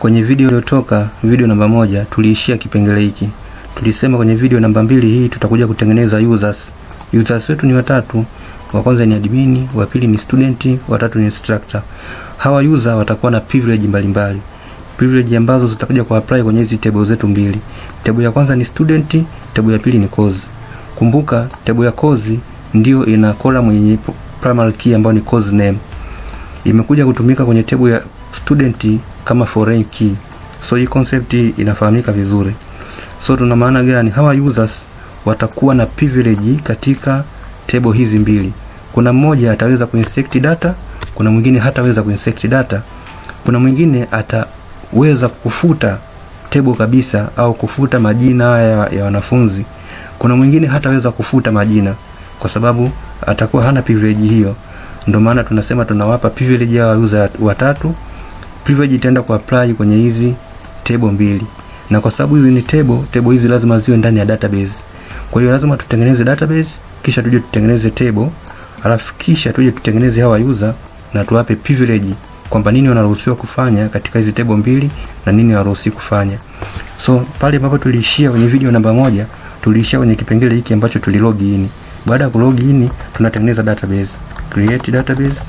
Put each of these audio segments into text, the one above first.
Kwenye video iliyotoka, video namba moja, tuliishia kipengele hiki. Tulisema kwenye video namba mbili hii tutakuja kutengeneza users. Users wetu ni watatu. Wa kwanza ni admin, wa pili ni student, wa tatu ni instructor. Hawa user watakuwa na privilege mbalimbali. Privilege ambazo zitakuja ku apply kwenye hizi table zetu mbili. Table ya kwanza ni student, table ya pili ni course. Kumbuka table ya course ndio ina column yenye primary key ambayo ni course name. Imekuja kutumika kwenye table ya student kama foreign key. So hii concept inafahamika vizuri. So tuna maana gani? Hawa users watakuwa na privilege katika table hizi mbili. Kuna mmoja ataweza kuinsert data, kuna mwingine hataweza kuinsert data. Kuna mwingine ataweza kufuta table kabisa au kufuta majina haya ya wanafunzi. Kuna mwingine hataweza kufuta majina kwa sababu atakuwa hana privilege hiyo. Ndio maana tunasema tunawapa privilege hawa user watatu. Privilege itaenda kuapply kwenye hizi table mbili, na kwa sababu hizi ni table, table hizi lazima ziwe ndani ya database. Kwa hiyo lazima tutengeneze database, kisha tuje tutengeneze table, alafu kisha tuje tutengeneze hawa user na tuwape privilege kwamba nini wanaruhusiwa kufanya katika hizi table mbili na nini hawaruhusiwi kufanya. So pale ambapo tuliishia kwenye video namba moja, tuliishia kwenye kipengele hiki ambacho tulilog in. Baada ya kulog in, tunatengeneza database. Create database.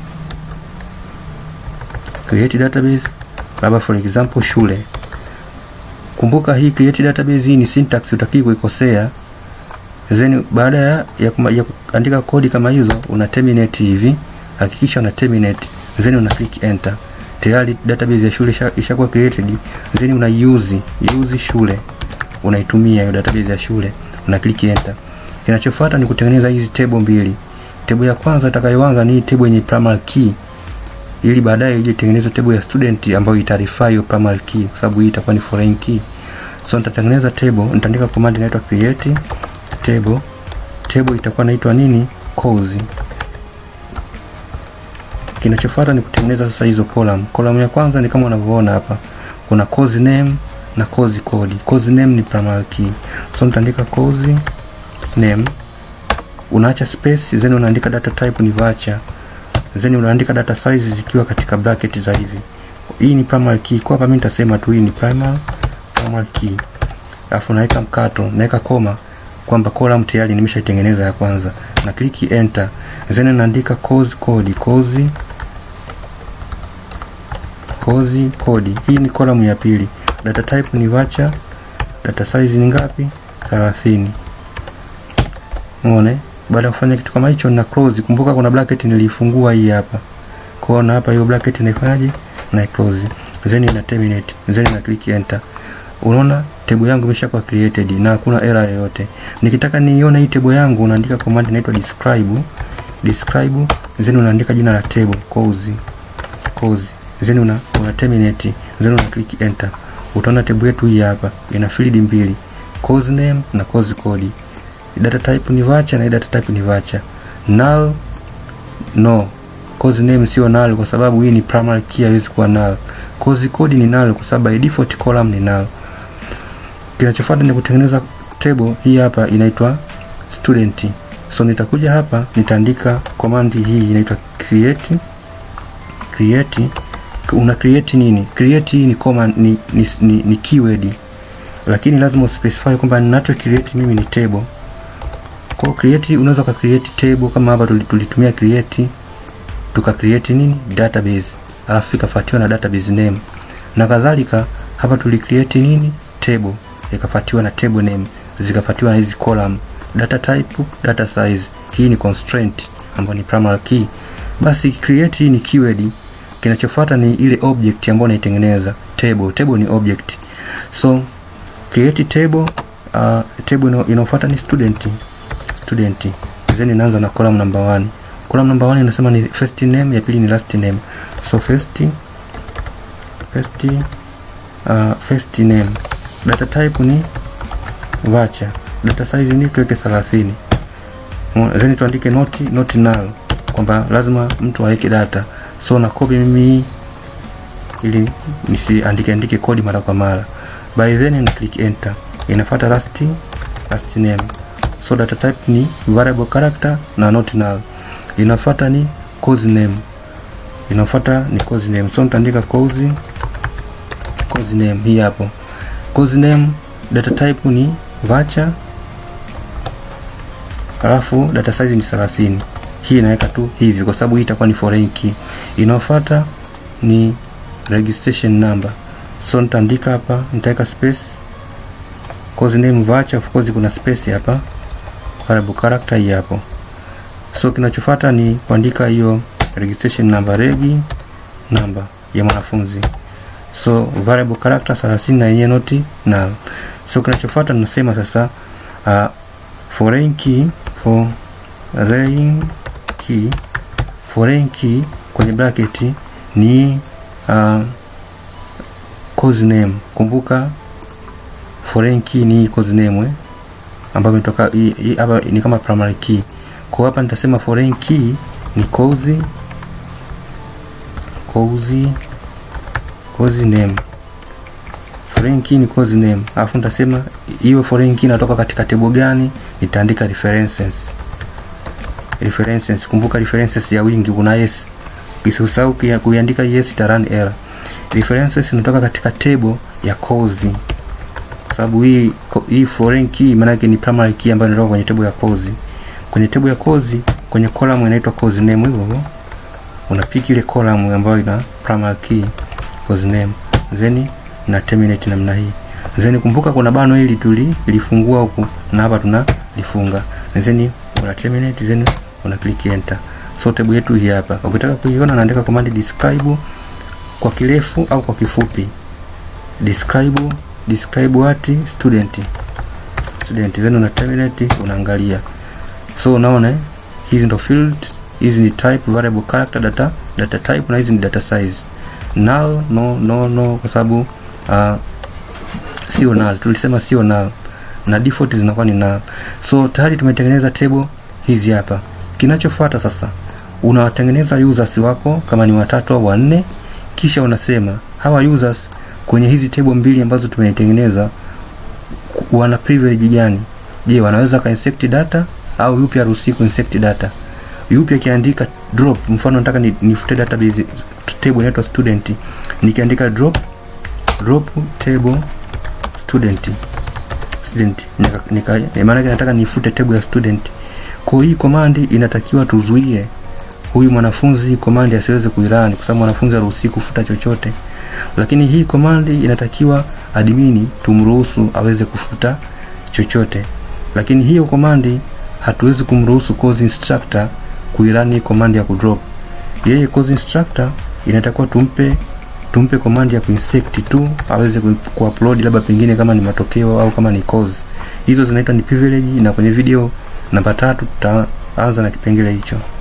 Create database. Labda for example shule. Kumbuka hii create database hii ni syntax utakii kuikosea. Then baada ya, ya, kuma, ya kuandika kodi kama hizo una terminate hivi. Hakikisha una terminate. Then una click enter. Tayari database ya shule ishakuwa created. Then una use use shule. Unaitumia hiyo database ya shule. Una click enter. Kinachofuata ni kutengeneza hizi table mbili. Table ya kwanza itakayoanza ni table yenye primary key ili baadaye ije tengeneza table ya student ambayo itarify hiyo primary key kwa sababu hii itakuwa ni foreign key. So nitatengeneza table, nitaandika command inaitwa create table. Table itakuwa inaitwa nini? Course. Kinachofuata ni kutengeneza sasa hizo column. Column ya kwanza ni kama unavyoona hapa. Kuna course name na course code. Course name ni primary key. So nitaandika course name unaacha space then unaandika data type ni varchar then unaandika data size zikiwa katika bracket za hivi hii ni primary key kwa hapa mimi nitasema tu hii ni primary primary key alafu naweka mkato naweka koma kwamba column tayari nimeshaitengeneza ya kwanza na click enter then naandika course code course course code hii ni column ya pili data type ni varchar data size ni ngapi 30 Umeona? Baada ya kufanya kitu kama hicho na close, kumbuka kuna bracket nilifungua hii hapa. Kwa na hapa hiyo bracket naifanyaje? Na close. Then ina terminate. Then na click enter. Unaona table yangu imeshakuwa created na hakuna error yoyote. Nikitaka niione hii table yangu unaandika command inaitwa describe. Describe then unaandika jina la table cause cause then una, una terminate then una click enter. Utaona table yetu hii hapa ina field mbili. Course name na course code data type ni varchar na data type ni varchar. Null no, course name sio null kwa sababu hii ni primary key, haiwezi kuwa null. Course code ni null kwa sababu by default column ni null. Kinachofuata ni kutengeneza table hii hapa inaitwa student. So nitakuja hapa nitaandika command hii inaitwa create create. Una create nini? Create hii ni command ni, ni, ni, ni keyword, lakini lazima uspecify kwamba ninacho create mimi ni table kwa create unaweza ka create table kama hapa tulitumia create tuka create nini database alafu ikafuatiwa na database name na kadhalika hapa tuli create nini table ikafuatiwa na table name zikafuatiwa na hizi column data type data size hii ni constraint ambayo ni primary key basi create hii ni keyword kinachofuata ni ile object ambayo naitengeneza table table ni object so create table uh, table inayofuata ni student student then inaanza na column number 1 column number 1 inasema ni first name ya pili ni last name so first first uh, first name data type ni varchar data size ni tuweke 30 then tuandike not not null kwamba lazima mtu aweke data so na copy mimi ili nisiandike andike kodi mara kwa mara by then na click enter inafuata last last name so data type ni variable character na not null inafuata ni course name inafuata ni course name so nitaandika course course name hii hapo course name data type ni vacha alafu data size ni 30 hii inaweka tu hivi kwa sababu hii itakuwa ni foreign key inayofuata ni registration number so nitaandika hapa nitaweka space course name vacha of course kuna space hapa variable character hii hapo so kinachofuata ni kuandika hiyo registration number regi number ya mwanafunzi so variable character 30 na yenyewe noti null so kinachofuata tunasema sasa uh, foreign key foreign key foreign key kwenye bracket ni uh, course name kumbuka foreign key ni course name eh? ambayo imetoka hapa ni kama primary key kwa hapa nitasema foreign key ni course course course name foreign key ni course name alafu nitasema hiyo foreign key inatoka katika table gani nitaandika references references kumbuka references ya wingi kuna yes usisahau kuiandika yes ita run error references inatoka katika table ya course kwa sababu hii hii foreign key maana yake ni primary key ambayo inatoka kwenye table ya course kwenye table ya course kwenye column inaitwa course name hivyo hivyo unapiki ile column ambayo ina primary key course name then na terminate namna hii then kumbuka kuna bano hili tulifungua huku na hapa tunalifunga then una terminate then una click enter so table yetu hii hapa ukitaka kuiona naandika command describe kwa kirefu au kwa kifupi describe describe what student student then una terminate unaangalia so unaona hizi ndo field hizi ni type variable character data data type na hizi ni data size null no no no kwa sababu uh, sio null tulisema sio null na default zinakuwa ni null so tayari tumetengeneza table hizi hapa kinachofuata sasa unawatengeneza users wako kama ni watatu au wanne kisha unasema hawa users kwenye hizi table mbili ambazo tumetengeneza wana privilege gani je wanaweza ka insect data au yupi haruhusi ku insect data yupi akiandika drop mfano nataka nifute database table inaitwa student nikiandika drop drop table student student nika, nika maana nataka nifute table ya student kwa hii command inatakiwa tuzuie huyu mwanafunzi command asiweze kuirani kwa sababu mwanafunzi haruhusi kufuta chochote lakini hii command inatakiwa admini tumruhusu aweze kufuta chochote lakini hiyo command hatuwezi kumruhusu course instructor kuirani command ya kudrop yeye course instructor inatakiwa tumpe tumpe command ya kuinsect tu aweze kuupload labda pengine kama ni matokeo au kama ni course hizo zinaitwa ni privilege na kwenye video namba tatu tutaanza na kipengele hicho